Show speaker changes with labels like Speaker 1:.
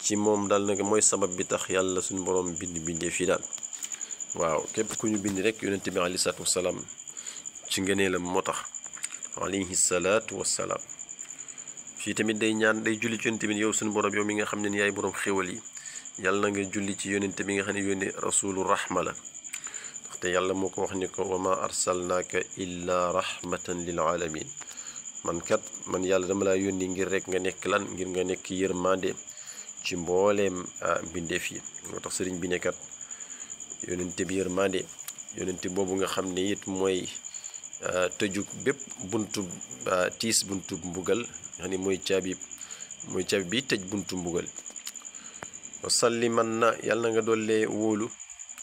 Speaker 1: ci moom daal nag mooy sabab bi tax yàlla suñu borom bind bindee fii daal waaw képp ku ñu bind rek yonente bi aleyhi salaatu wasalaam ci ngëneelam moo tax alayhi salaatu wasalaam fii tamit day ñaan day julli ci yonente bi yow suñu borom yow mi nga xam ne ni yaay borom xéwal yi yàlla na nga julli ci yonente bi nga xam ne yónni rasulu rahma la ndaxte yàlla moo ko wax ni ko wa ma arsalnaaka illa rahmatan lil alamin man kat man yàlla dama laa yónni ngir rek nga nekk lan ngir nga nekk yërmande ci mbooleem mbindeef yi moo tax sëriñ bi nekkat yonente bi yërmande yonente boobu nga xam ne it mooy tëju bépp buntu tiis buntu mbugal nga xam ne mooy caabi mooy caabi bi tëj buntu mbugal wasalli man na yàlla na nga dollee wóolu